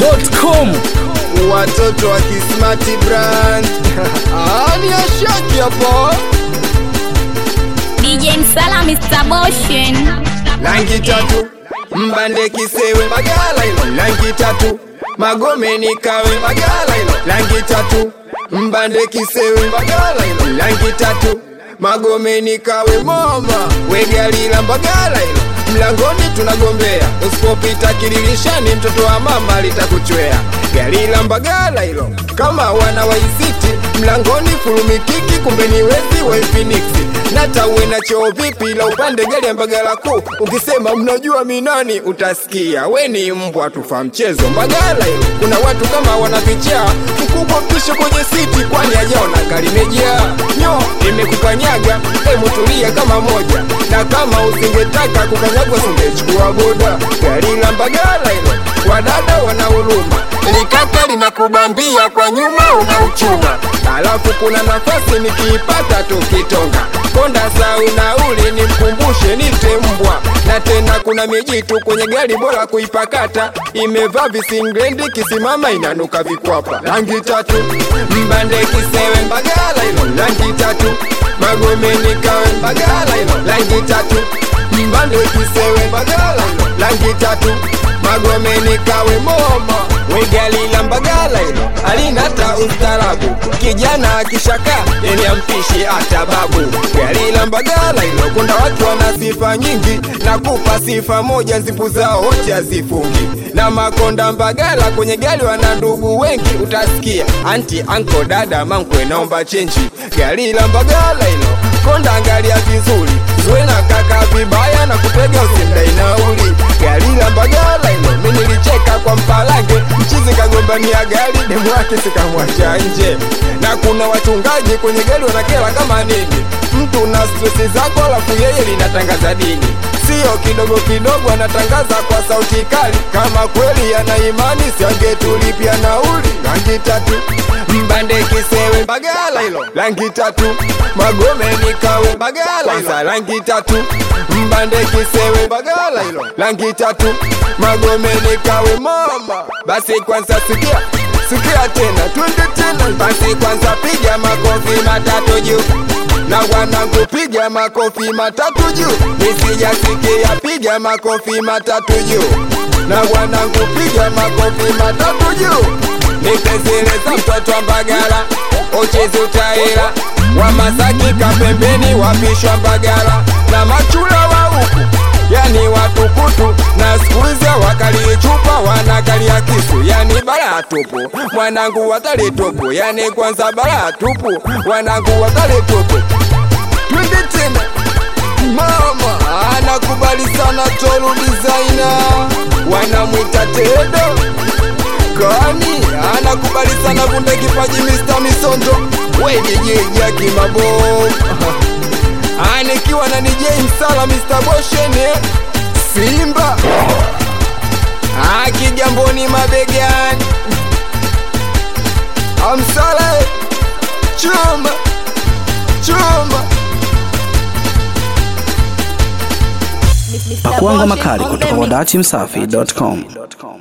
dachimsafi.com watoto wa kismati brand Ah, ni ashaki hapo DJ Msala Mr. Boshen rangi tatu mbande kisewe magala ilo rangi tatu magomeni kawe magala ilo rangi tatu mbande kisewe magala ilo rangi tatu magomeni kawe mama wegalila mbagala ilo mlangoni tunagombea usipopita kililishani mtoto wa mama litakuchwea gari la mbagala hilo kama wana waisiti mlangoni fulumikiki kumbe ni wezi wa infiniksi nata uwe na choo vipi la upande gari ya mbagala kuu ukisema mnajua minani utasikia we ni mbwa tufa mchezo mbagala hilo kuna watu kama wanavichaa mkubwa pisho kwenye siti kwani ajaona kalimejaa nyo imekukanyaga emutulia kama moja na kama usingetaka kukanyagwa singechukua boda gari la mbagala hilo wadada wana huruma likaka linakubambia kwa nyuma unauchuma alafu kuna nafasi nikiipata tukitonga konda sau nauli nimkumbushe nite mbwa na tena kuna mijitu kwenye gari bora kuipakata imevaa visinglendi kisimama inanuka vikwapa rangi tatu mbande kisewe mbagala ilo rangi tatu magomeni kawe mbagala ilo rangi tatu mbande kisewe mbagala ilo rangi tatu magomeni kawe moma wegalila mbagala ilo alinata ustarabu kijana akishaka yeni ampishi hata babu galila mbagala ilo kuna watu wana sifa nyingi na kupa sifa moja zipu zao wote hazifungi na makonda mbagala kwenye gali wana ndugu wengi utasikia anti anko dada mankwe naomba chenji galila mbagala ilo konda angalia vizuri zwe na kaka vibaya na kupega usimdai nauli gari la mbagala ilo mi nilicheka kwa mpalange mchizi kagombania gari demu wake sikamwacha nje na kuna wachungaji kwenye gari wanakela kama nini mtu na stresi zako alafu yeye linatangaza dini sio kidogo kidogo anatangaza kwa sauti kali kama kweli ana imani siangetulipia nauli rangi tatu mbande kisewe mbagala ilo rangi tatu magomeni kawe mbagala kwanza rangi tatu mbande kisewe mbagala ilo rangi tatu magomeni kawe mama basi kwanza sikia sikia tena twende tena basi kwanza piga makofi matatu juu na wanangu piga makofi matatu juu nisijasikia piga makofi matatu juu na wanangu piga makofi matatu juu nitezeleza mtoto wa mbagala uchezi utaila wa masaki kapembeni wapishwa mbagala na machula wa huku yani watukutu na skuizi wakali chupa wanakalia kisu yani balaa tupu mwanangu watali tupu yani kwanza balaa tupu wanangu watali tupu twende tena mama anakubali sana tolu designer wanamwita tedo kani anakubali sana kunde kipaji Mr. Misondo we DJ Jaki Mabovu anikiwa na DJ Msala Mr. Boshene Simba akigamboni mabegani amsala chuma chuma pakuanga makali kutoka kwa dachimsafi.com